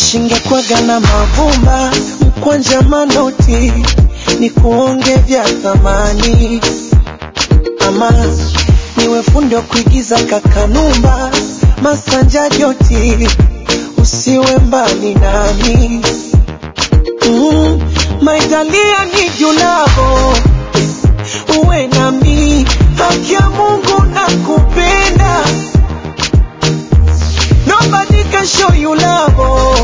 shingekwaga na mavumba mkwanja manoti ni kuonge vya thamani ama niwe fundi wa kuigiza kakanumba masanja joti usiwe mbali nami mm, maitalia ni julavo uwe nami haki ya mungu na kupenda nobody can show you love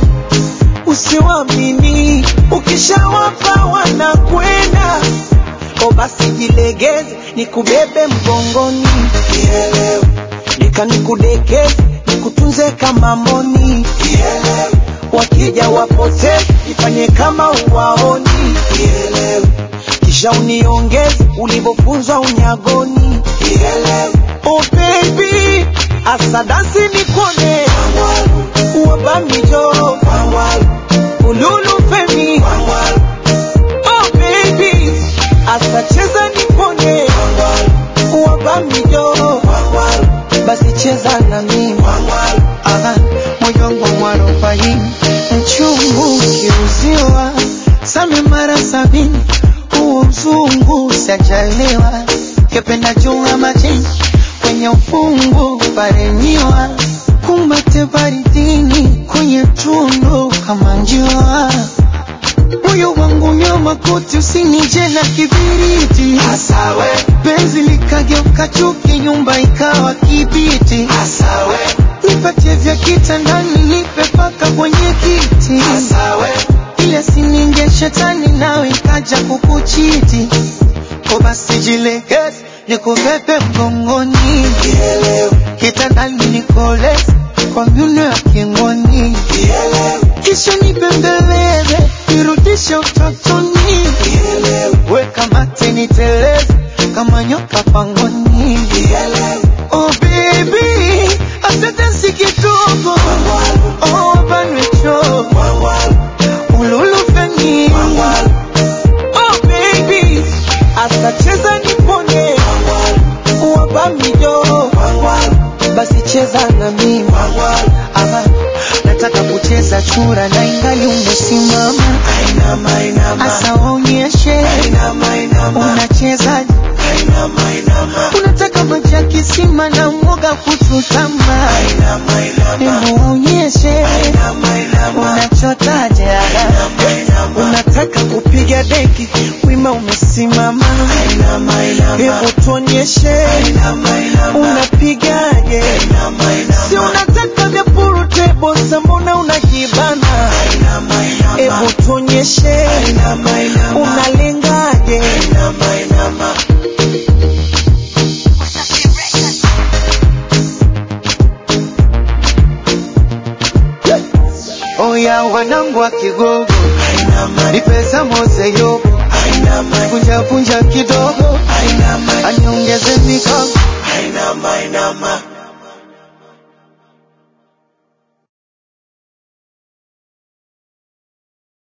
usiwamini ukishawapa wanakwenda o basi jilegeze nikubebe mgongoni Kielewe. nika nikudekeze nikutunze kama mboni Kielewe. wakija wapoteze ifanye kama uwaoni Kielewe. kisha uniongeze ulivyofunzwa unyagoni Kielewe. oh baby asadasi nikone wabamijo ululu femi oh baby asacheza nipone wabamijo basi cheza na mimi Aha, moyo wangu mwarobaini mchungu kiuziwa same mara sabini huo mzungu sajaliwa kependa chunga majini kwenye ufungu parenyiwa kumbate baridini kwenye tundu kama njua moyo wangu nyoma koti usinije na kibiriti Asawe, penzi likageuka chuki nyumba ikawa kibiti asawe, nipatie vya kitandani nipe paka kwenye kiti asawe, ile sininge shetani nawe ikaja kukuchiti ko basi jilegeze nikubebe mgongoni kielewe, kitandani nikoleze kwa myuno ya kingoni kielewe, kisha nibembeleze nirudishe utotoni kielewe, weka mate niteleze kama nyoka pangoni kielewe, oh baby asante si kidogo wangwalu, oh banwecho wangwalu, ululufeni wangwalu, oh baby asacheza nipone wangwalu, wabamijo wangwalu, basi cheza na mimi wangwalu, Aha, nataka kucheza chura na ingali umesimama ainama, ainama, asa waonyeshe ainama, ainama, unachezaje ainama, ainama, unataka maji ya kisima na mwoga kuchutama ainama, ainama, hebu waonyeshe ainama, ainama, unachotaje ainama, ainama, unataka kupiga deki wima umesimama ainama, ainama, hebu tuonyeshe ainama, ainama, unapigaje ainama, ainama, si unataka vya purutebo mbona unajibana ainama, ainama, hebu tuonyeshe ainama, ainama, unalengaje ainama, ainama. oya wanangu wa kigogo Ainama, ni pesa mose yobo ainama, punja punja kidogo